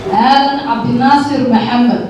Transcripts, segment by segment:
aadan cabdinaasir maxamed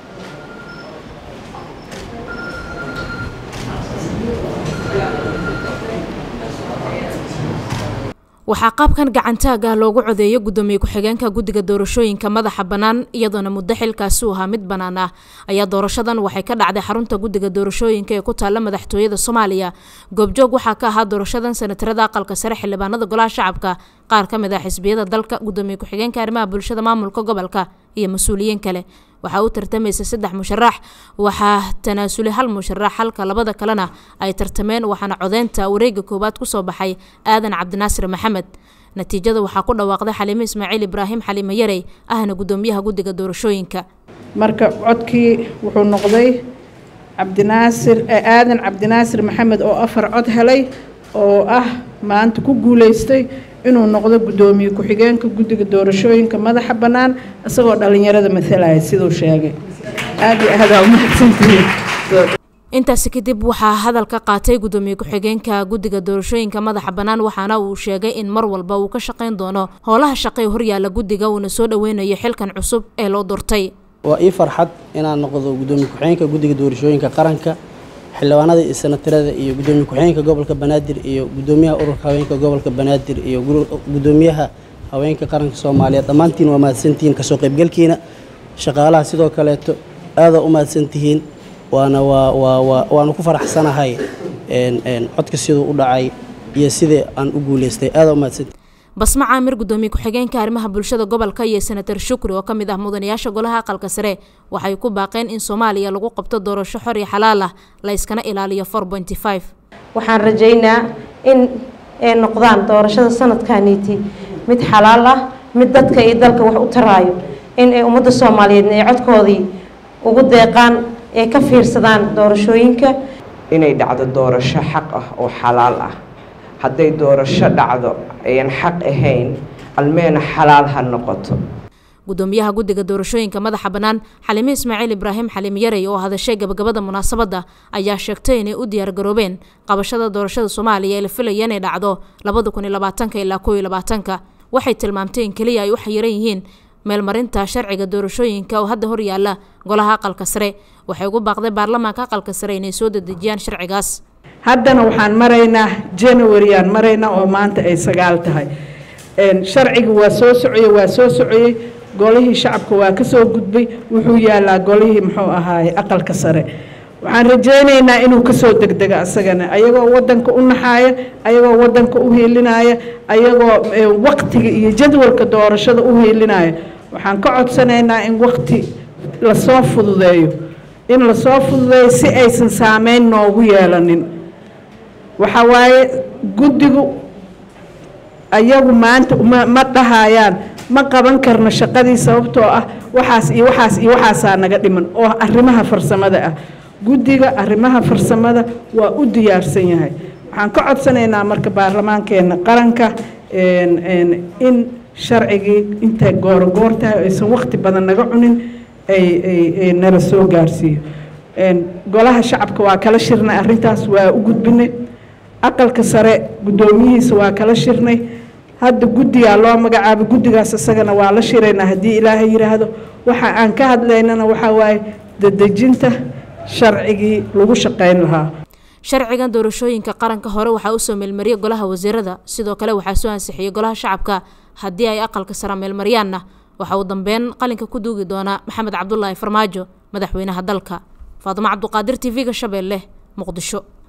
waxaa qaabkan gacantaaga loogu codeeyo gudoomiye ku-xigeenka guddiga doorashooyinka madaxa bannaan iyadoona muddo xilkaasi u ahaa mid bannaan ah ayaa doorashadan waxay ka dhacday xarunta guddiga doorashooyinka ee ku taalla madaxtooyada soomaaliya goobjoog waxaa ka ahaa doorashadan senatarada aqalka sare xildhibaanada golaha shacabka qaar ka mid ah xisbiyada dalka gudoomiye ku-xigeenka arrimaha bulshada maamulka gobolka iyo mas-uuliyiin kale waxaa u tartamaysa saddex musharax waxaa tanaasulay hal musharax halka labada kalena ay tartameen waxaana codeynta wareega koowaad kusoo baxay aadan cabdinaasir maxamed natiijada waxaa ku dhawaaqday xaliime ismaaciil ibraahim xaliime yarey ahna gudoomiyaha guddiga doorashooyinka marka codkii wuxuu noqday cabdinaasir aadan cabdinaasir maxamed oo afar cod helay oo ah maanta ku guuleystay inuu noqdo guddoomiye ku-xigeenka guddiga doorashooyinka madaxa bannaan isagoo dhallinyarada matalaya siduu sheegay aad iyo aad aa umahadsantihiin intaasi kadib waxaa hadal ka qaatay gudoomiye ku-xigeenka guddiga doorashooyinka madaxa bannaan waxaana uu sheegay in mar walba uu ka shaqayn doono howlaha shaqee horyaala guddiga uuna soo dhoweynayo xilkan cusub ee loo doortay waa ii farxad inaan noqdo gudoomiye ku-xigeenka guddiga doorashooyinka qaranka xildhibaanada iyo senatarada iyo gudoomiye ku-xigeenka gobolka banaadir iyo gudoomiyaha ururka haweenka gobolka banaadir iyo gudoomiyaha haweenka qaranka soomaaliyeed dhammaantiin waa mahadsantihiin kasoo qaybgalkiina shaqaalaha sidoo kaleeto aadaa u mahadsantihiin waana waa waa waa waanu ku faraxsanahay codka siduu u dhacay iyo sidii aan u guuleystay aadaa u mahadsantihiin basma caamir gudoomiye ku-xigeenka arrimaha bulshada gobolka iyo senatar shukri oo ka mid ah mudanayaasha golaha aqalka sare waxay ku baaqeen in soomaaliya lagu qabto doorasho xor iyo xalaal ah la yskana ilaaliyo waxaan rajaynaa in ay noqdaan doorashada sanadkaniiti mid xalaal ah mid dadka iyo dalka wax u taraayo in ay ummadda soomaaliyeedna ay codkoodii ugu deeqaan ee ka fiirsadaan doorashooyinka inay dhacdo doorasho xaq ah oo xalaal ah hadday doorasho dhacdo ayan xaq ahayn almeena xalaal ha noqoto gudoomiyaha guddiga doorashooyinka madaxa bannaan xaliime ismaaciil ibraahim xaliim yarey oo hadashay gabagabada munaasabadda ayaa sheegtay inay u diyaargaroobeen qabashada doorashada soomaaliya ee la filaya inay dhacdo labada kun iyo labaatanka ilaa kow iyo labaatanka waxay tilmaamtay in keliya ay u xayiran yihiin meelmarinta sharciga doorashooyinka oo hadda horyaala golaha aqalka sare waxay ugu baaqday baarlamaanka aqalka sare inay soo dedejiyaan sharcigaas haddana waxaan maraynaa januaryaan maraynaa oo maanta ay sagaal tahay sharciga waa soo socoyey waa soo socoyey golihii shacabka waa ka soo gudbay wuxuu yaalaa golihii muxuu ahaaye aqalka sare waxaan rajaynaynaa inuu kasoo degdego asagana ayagoo wadanka u naxaaya ayagoo wadanka u hiilinaya ayagoo waqtiga iyo jadwalka doorashada u hiilinaya waxaan ka codsanaynaa in waqti lasoo fududeeyo in lasoo fududeeyo si aysan saameyn noogu yeelanin waxaa waaye guddigu ayagu maanta ma dhahayaan ma qaban karno shaqadii sababtoo ah waxaas iyo waxaas iyo waxaasaa naga dhiman oo arrimaha farsamada ah guddiga arrimaha farsamada waa u diyaarsan yahay waxaan ka codsanaynaa marka baarlamaankeena qaranka in sharcigii intay goorogoor tahay aysan waqti badan naga cunin ay nala soo gaarsiiyo golaha shacabka waa kala shirnay arrintaas waa u gudbinay aqalka sare guddoomiyihiisa waa kala shirnay hadda guddigaa loo magacaabay guddigaas isagana waa la shiraynaa haddii ilaahay yidhaahdo waxa aan ka hadlaynana waxaa waaye dadejinta sharcigii lagu shaqayn lahaa sharcigan doorashooyinka qaranka hore waxaa usoo meelmariyay golaha wasiirada sidoo kale waxaa soo ansixiyey golaha shacabka haddii ay aqalka sare meelmariyaanna waxa uu dambeyn qalinka ku duugi doonaa maxamed cabdulaahi farmaajo madaxweynaha dalka faadimo cabduqaadir t v-ga shabeelle muqdisho